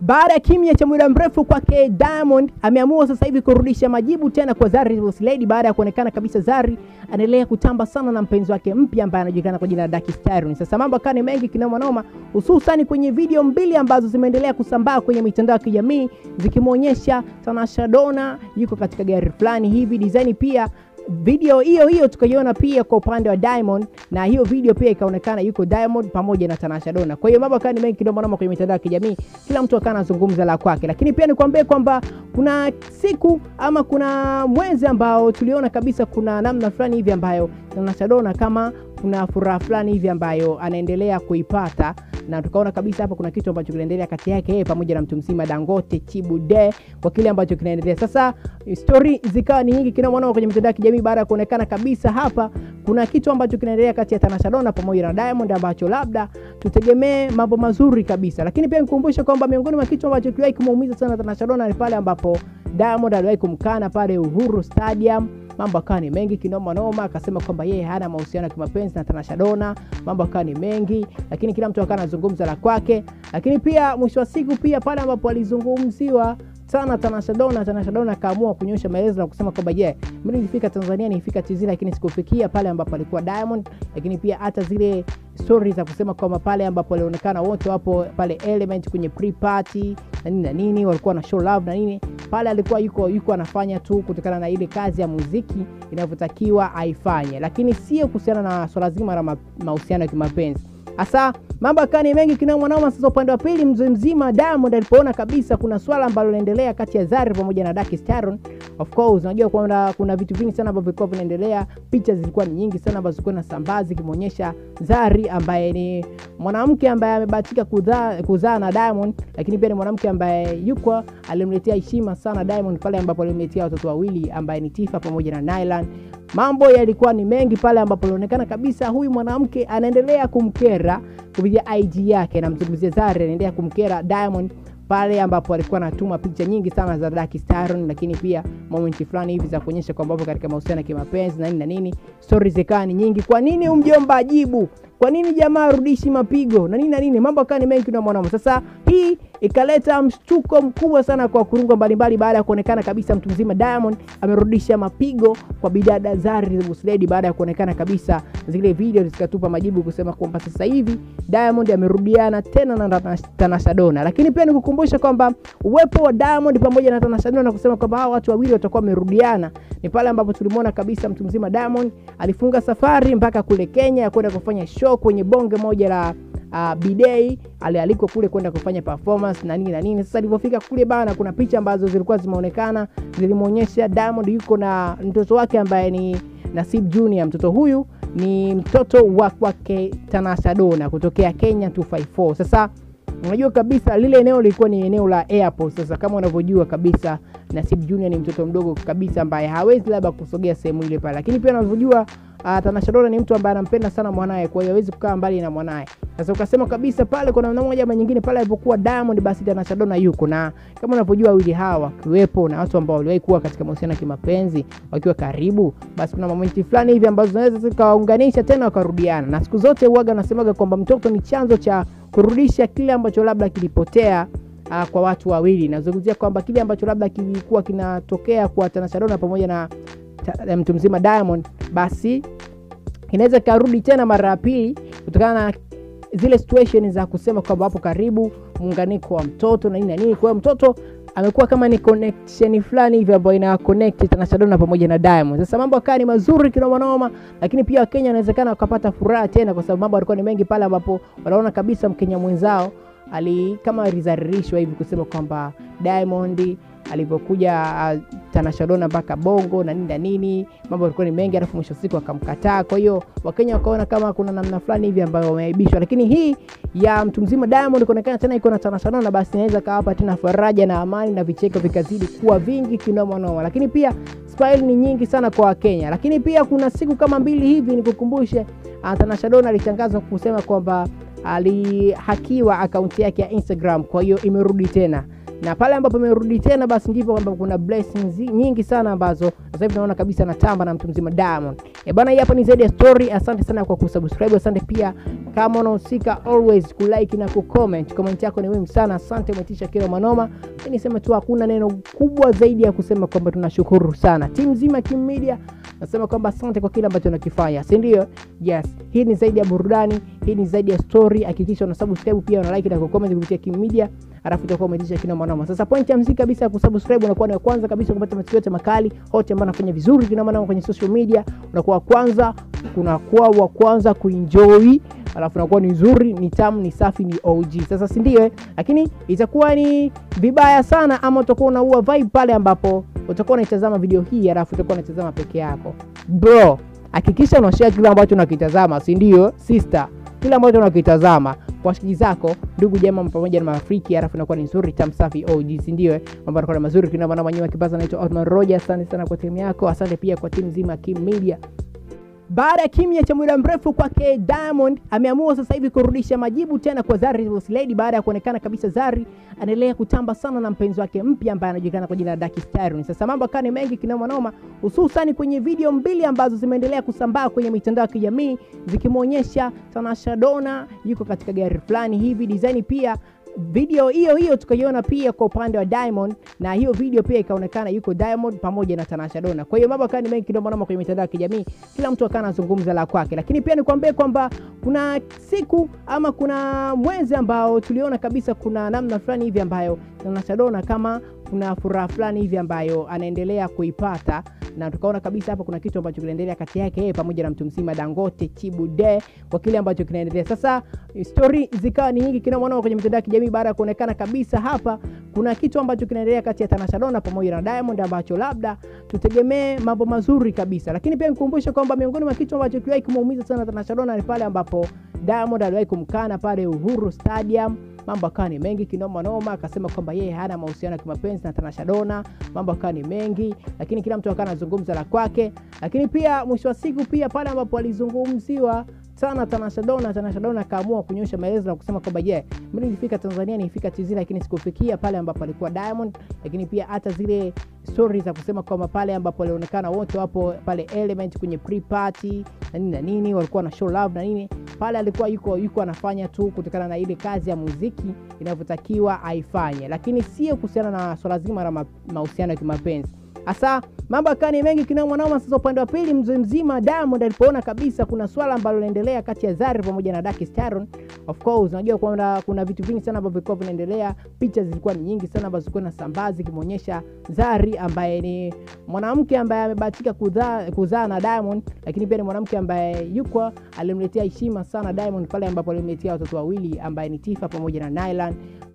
Baada ya kimya cha muda mrefu kwake, Diamond ameamua sasa hivi kurudisha majibu tena kwa Zari the Boss Lady baada ya kuonekana kabisa Zari anaendelea kutamba sana na mpenzi wake mpya ambaye anajulikana kwa jina la Daki Styron. Sasa mambo akani mengi kinoma noma, hususan kwenye video mbili ambazo zimeendelea kusambaa kwenye mitandao ya kijamii zikimwonyesha Tanasha Donna yuko katika gari fulani hivi design pia video hiyo hiyo tukaiona pia kwa upande wa Diamond na hiyo video pia ikaonekana yuko Diamond pamoja na Tanasha Donna. Kwa hiyo mambo akawa ni mengi kidogo noma kwenye mitandao ya kijamii, kila mtu akawa anazungumza la kwake, lakini pia nikwambie kwamba kuna siku ama kuna mwezi ambao tuliona kabisa kuna namna fulani hivi ambayo Tanasha Donna kama kuna furaha fulani hivi ambayo anaendelea kuipata na tukaona kabisa hapa kuna kitu ambacho kinaendelea kati yake yeye pamoja na mtu mzima Dangote Chibude kwa kile ambacho kinaendelea sasa. Story zikawa ni nyingi kinamwona kwenye mitandao ya kijamii baada ya kuonekana kabisa hapa kuna kitu ambacho kinaendelea kati ya Tanasha Donna pamoja na Diamond ambacho labda tutegemee mambo mazuri kabisa, lakini pia nikumbushe kwamba miongoni mwa kitu ambacho kiliwahi kumuumiza sana Tanasha Donna ni pale ambapo Diamond aliwahi kumkana pale Uhuru Stadium mambo akawa ni mengi kinoma noma, akasema kwamba yeye hana mahusiano ya kimapenzi na Tanasha Donna. Mambo akawa ni mengi, lakini kila mtu akawa anazungumza la kwake. Lakini pia mwisho wa siku pia pale ambapo alizungumziwa sana Tanasha Donna, Tanasha Donna akaamua kunyosha maelezo na kusema kwamba je, yeah, mimi nilifika Tanzania nilifika TZ, lakini sikufikia pale ambapo alikuwa Diamond. Lakini pia hata zile stories za kusema kwamba pale ambapo walionekana wote wapo pale Element kwenye pre party na nini na nini, walikuwa na show love na nini pale alikuwa yuko yuko anafanya tu kutokana na ile kazi ya muziki inavyotakiwa aifanye, lakini sio kuhusiana na swala zima la mahusiano ya kimapenzi. Hasa mambo akawa ni mengi kinoma noma. Sasa upande wa pili, mzee mzima Diamond alipoona kabisa kuna swala ambalo linaendelea kati ya Zari pamoja na Daki Styron. Of course unajua kwamba kuna vitu vingi sana ambavyo vilikuwa vinaendelea, picha zilikuwa ni nyingi sana ambazo zilikuwa nasambaa zikimwonyesha Zari ambaye ni mwanamke ambaye amebahatika kuzaa kuzaa na Diamond, lakini pia ni mwanamke ambaye yuko alimletea heshima sana Diamond pale ambapo alimletea watoto wawili ambaye ni Tifa pamoja na Nylan. Mambo yalikuwa ni mengi pale ambapo ilionekana kabisa huyu mwanamke anaendelea kumkera kupitia IG yake, namzungumzia Zari, anaendelea kumkera Diamond pale ambapo alikuwa anatuma picha nyingi sana za Daki Styron, lakini pia momenti fulani hivi za kuonyesha kwamba wapo katika mahusiano ya kimapenzi na nini na nini. Stories zikawa ni nyingi. Kwa nini umjomba ajibu? Kwa nini jamaa arudishi mapigo na nini na nini? Mambo akawa ni mengi na mwanamo. Sasa hii ikaleta mshtuko mkubwa sana kwa kurunga mbalimbali baada ya kuonekana kabisa mtu mzima Diamond amerudisha mapigo kwa bidada Zari the Boss Lady baada ya kuonekana kabisa zile video zikatupa majibu kusema kwamba sasa hivi Diamond amerudiana tena na Tanasha Donna. Lakini pia nikukumbusha kwamba uwepo wa Diamond pamoja na Tanasha Donna kusema kwamba hao watu wawili watakuwa wamerudiana ni pale ambapo tulimwona kabisa mtu mzima Diamond alifunga safari mpaka kule Kenya ya kwenda kufanya show kwenye bonge moja la uh, bidei alialikwa kule kwenda kufanya performance na nini na nini. Sasa alivyofika kule bana, kuna picha ambazo zilikuwa zimeonekana zilimwonyesha Diamond yuko na mtoto wake ambaye ni Nasib Junior. Mtoto huyu ni mtoto wa kwake Tanasha Donna kutokea Kenya 254. Sasa unajua kabisa lile eneo lilikuwa ni eneo la airport. Sasa kama unavyojua kabisa Nasib Junior ni mtoto mdogo kabisa ambaye hawezi labda kusogea sehemu ile pale, lakini pia unavyojua Uh, Tanasha Donna ni mtu ambaye anampenda sana mwanaye, kwa hiyo hawezi kukaa mbali na mwanaye. Sasa ukasema kabisa pale kuna namna moja ama nyingine, pale alipokuwa Diamond, basi Tanasha Donna yuko na, kama unavyojua wawili hawa wakiwepo na watu ambao waliwahi kuwa katika mahusiano ya kimapenzi wakiwa karibu, basi kuna momenti fulani hivi ambazo zinaweza zikawaunganisha tena wakarudiana, na siku zote huaga nasemaga kwamba mtoto ni chanzo cha kurudisha kile ambacho labda kilipotea uh, kwa watu wawili. Nazungumzia kwamba kile ambacho labda kilikuwa kinatokea kwa Tanasha Donna pamoja na mtu mzima Diamond basi inaweza karudi tena mara ya pili kutokana na zile situation za kusema kwamba wapo karibu muunganiko wa mtoto na nini na nini. Kwa hiyo mtoto amekuwa kama ni connection fulani hivi ambayo ina connect Tanasha Donna pamoja na Diamond. Sasa mambo akawa ni mazuri kinoma noma, lakini pia Wakenya inawezekana wakapata furaha tena, kwa sababu mambo alikuwa ni mengi pale ambapo wanaona kabisa Mkenya mwenzao ali kama alizaririshwa hivi kusema kwamba Diamond alivyokuja uh, Tanasha Donna mpaka Bongo na nini na nini, mambo yalikuwa ni mengi, alafu mwisho siku akamkataa. Kwa hiyo Wakenya wakaona kama kuna namna fulani hivi ambayo wameaibishwa, lakini hii ya mtu mzima Diamond kuonekana tena iko na Tanasha Donna, basi inaweza kawapa tena faraja na amani na vicheko vikazidi kuwa vingi kinoma noma, lakini pia smile ni nyingi sana kwa Wakenya. Lakini pia kuna siku kama mbili hivi nikukumbushe, uh, Tanasha Donna alitangazwa kusema kwamba alihakiwa akaunti yake ya Instagram, kwa hiyo imerudi tena na pale ambapo amerudi tena, basi ndivyo kwamba kuna blessings nyingi sana ambazo sasa hivi naona kabisa anatamba na mtu mzima Diamond. E bana, hii hapa ni zaidi ya story. Asante sana kwa kusubscribe, asante pia kama unahusika always kulike na kucomment. Comment yako ni muhimu sana, asante, umetisha kila manoma. Mimi niseme tu hakuna neno kubwa zaidi ya kusema kwamba tunashukuru sana timu nzima Kim Media, nasema kwamba asante kwa kile ambacho unakifanya, si ndio? Yes, hii ni zaidi ya burudani, hii ni zaidi ya story. Hakikisha una subscribe pia una like na kucomment kupitia Kim Media, alafu utakuwa umetisha kila manoma. Sasa point ya msingi kabisa ya kusubscribe, unakuwa ni wa kwanza kabisa kupata matukio yote makali hote ambayo anafanya vizuri kina manoma kwenye social media, unakuwa wa kwanza, unakuwa wa kwanza kuenjoy alafu nakuwa ni nzuri, ni tamu, ni safi, ni OG. Sasa si ndio? eh? Lakini itakuwa ni vibaya sana ama utakuwa unaua vibe pale ambapo utakuwa unaitazama video hii alafu utakuwa unaitazama peke yako. Bro, hakikisha unashare kile ambacho unakitazama, si ndio sister? Kile ambacho unakitazama kwa shiki zako, ndugu jamaa pamoja na marafiki, alafu inakuwa ni nzuri, tamu, safi, OG, si ndio? eh? Mambo yanakuwa mazuri kina maana mwenyewe kipaza anaitwa Otman Roger. Asante sana kwa timu yako, asante pia kwa timu nzima ya Kim Media. Baada ya kimya cha muda mrefu kwake, Diamond ameamua sasa hivi kurudisha majibu tena kwa Zari the Boss Lady baada ya kuonekana kabisa Zari anaendelea kutamba sana na mpenzi wake mpya ambaye anajulikana kwa jina la Daki Styron. Sasa mambo akawa ni mengi kinoma noma, hususan kwenye video mbili ambazo zimeendelea kusambaa kwenye mitandao ya kijamii zikimwonyesha Tanasha Donna yuko katika gari fulani hivi design pia video hiyo hiyo tukaiona pia kwa upande wa Diamond, na hiyo video pia ikaonekana yuko Diamond pamoja na Tanasha Donna. Kwa hiyo mambo akawa ni mengi kidogo noma kwenye mitandao ya kijamii, kila mtu akawa anazungumza la kwake, lakini pia nikwambie kwamba kuna siku ama kuna mwezi ambao tuliona kabisa kuna namna fulani hivi ambayo Tanasha Donna kama kuna furaha fulani hivi ambayo anaendelea kuipata na tukaona kabisa hapa kuna kitu ambacho kinaendelea kati yake yeye pamoja na mtu mzima Dangote Chibude kwa kile ambacho kinaendelea sasa. Story zikawa ni nyingi kina mwanao kwenye mitandao ya kijamii baada ya kuonekana kabisa hapa kuna kitu ambacho kinaendelea kati ya Tanasha Donna pamoja na Diamond ambacho labda tutegemee mambo mazuri kabisa, lakini pia nikumbushe kwamba miongoni mwa kitu ambacho kiliwahi kumuumiza sana Tanasha Donna ni pale ambapo Diamond aliwahi kumkana pale Uhuru Stadium mambo akawa ni mengi kinoma noma, akasema kwamba yeye hana mahusiano ya kimapenzi na Tanasha Donna. Mambo akawa ni mengi, lakini kila mtu akawa anazungumza la kwake. Lakini pia mwisho wa siku pia pale ambapo alizungumziwa sana Tanasha Donna, Tanasha Donna akaamua kunyosha maelezo na kusema kwamba je, yeah, mimi nilifika Tanzania nilifika TZ, lakini sikufikia pale ambapo alikuwa Diamond. Lakini pia hata zile stories za kusema kwamba pale ambapo walionekana wote wapo pale Element kwenye pre party na nini na nini, walikuwa na show love na nini pale alikuwa yuko yuko anafanya tu kutokana na ile kazi ya muziki inavyotakiwa aifanye, lakini sio kuhusiana na swala zima la ma- mahusiano ya kimapenzi. Hasa mambo akawa ni mengi kina mwanaume. Sasa upande wa pili, mzee mzima Diamond alipoona kabisa kuna swala ambalo linaendelea kati ya Zari pamoja na Daki Styron. Of course unajua kwamba kuna vitu vingi sana ambavyo vilikuwa vinaendelea, picha zilikuwa ni nyingi sana ambazo zilikuwa na sambazi zikimwonyesha Zari ambaye ni mwanamke ambaye amebahatika kuzaa kuzaa na Diamond, lakini pia ni mwanamke ambaye yuko alimletea heshima sana Diamond pale ambapo alimletea watoto wawili ambaye ni Tifa pamoja na Nylan